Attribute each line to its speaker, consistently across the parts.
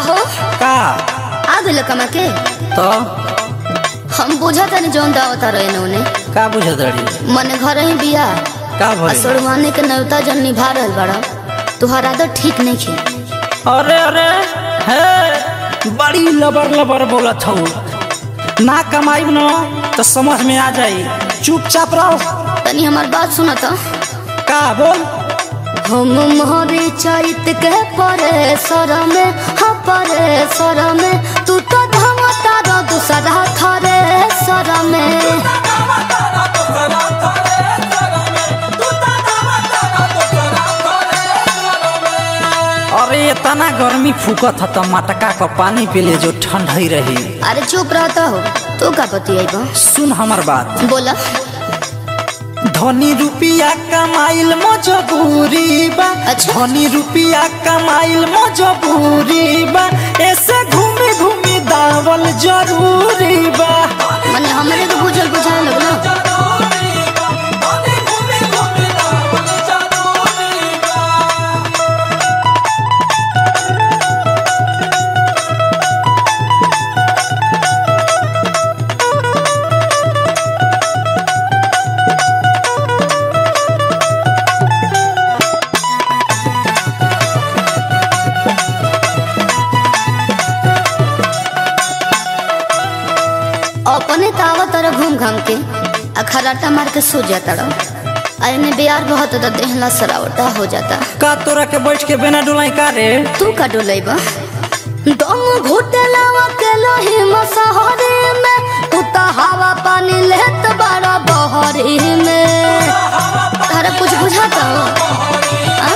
Speaker 1: हो
Speaker 2: का
Speaker 1: आ गइल कमा के
Speaker 2: तो
Speaker 1: हम बुझा तनी जौन दावता रहे उन्हें
Speaker 2: का बुझत रही
Speaker 1: मने घर ही बिया
Speaker 2: का
Speaker 1: आ
Speaker 2: भइल
Speaker 1: सोड़वाने के नौता जन निभा रहल बड़ा तुहार आदत ठीक नहीं खे
Speaker 2: अरे अरे हे बड़ी लबर लबर बोलत हूँ ना कमाई न तो समझ में आ जाई चुपचाप रहो
Speaker 1: तनी हमार बात सुना तो
Speaker 2: का बोल
Speaker 1: हम मोहरे चैत के परे सर में हाँ परे सर में तू तो धमता रो दूसरा थरे सर में
Speaker 2: अरे इतना गर्मी फूकत ह त मटका का पानी पी ले जो ठंड ही रही
Speaker 1: अरे चुप रहता हो तू का पति आई बा
Speaker 2: सुन हमर बात
Speaker 1: बोला
Speaker 2: धनी रुपिया कमाइल मजबूरी बा
Speaker 1: अच्छा।
Speaker 2: धनी रुपिया कमाइल मजबूरी बा ऐसे घूमी घूमी दावल जरूरी बा
Speaker 1: मने हमरे को बुझल बुझाए लगना अपने तावा तरह घूम घाम के आ खराटा मार के सो जाता रहो आ इन्हें बियार बहुत तो देहला सरावटा हो जाता
Speaker 2: का तोरा के बैठ के बिना डोलाई का रे
Speaker 1: तू का डोलेबा दम घुटलावा के लोही मसहरी में तू तो हवा पानी लेत बड़ा बहरी में तारा कुछ बुझाता हो आ?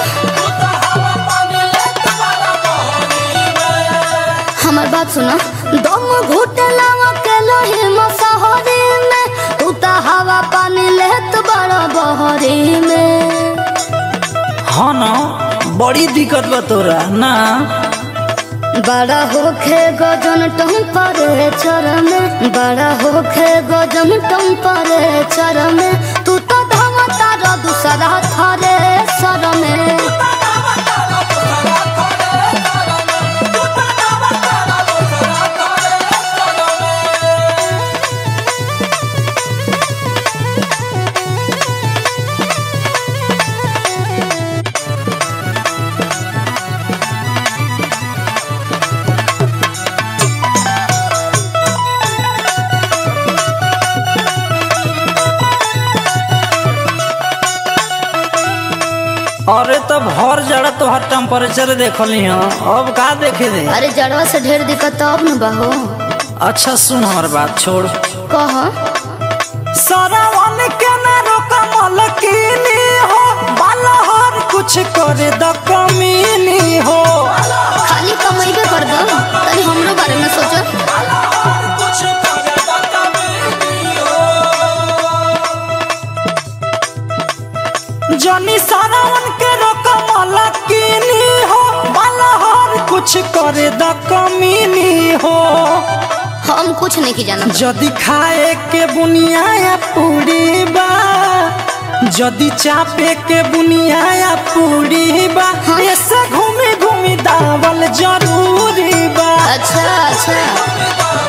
Speaker 1: हमार बात सुना दम घुटलावा के लोही मसहरी में तू तो हवा पानी लेत बड़ा बहरी में
Speaker 2: हाँ ना बड़ी दिक्कत बा तोरा ना
Speaker 1: बड़ा होखे गजन टेम्परेचर में बड़ा होखे गजन टेम्परेचर में तू तो धमता रो दूसरा थरे सर में
Speaker 2: अरे तब हर जड़ा तो हर टेम्परेचर देखली हाँ अब का देखे दे
Speaker 1: अरे जड़वा से ढेर दिक्कत अब न बहो
Speaker 2: अच्छा सुन हमार बात छोड़
Speaker 1: कह
Speaker 2: सरावन के न रोका मलकिनी हो बालहर कुछ करे द कमीनी हो
Speaker 1: खाली कमाइबे कर दो तनी हमरो बारे में सोचो
Speaker 2: जनी सरावन के रोका मलकिनी हो बालहर कुछ करे द कमीनी हो
Speaker 1: हम कुछ नहीं की जाना
Speaker 2: जदि खाए के बुनिया पूरी बा जदि चापे के बुनिया पूरी बा ऐसे घूमी घूमी दावल जरूरी बा
Speaker 1: अच्छा अच्छा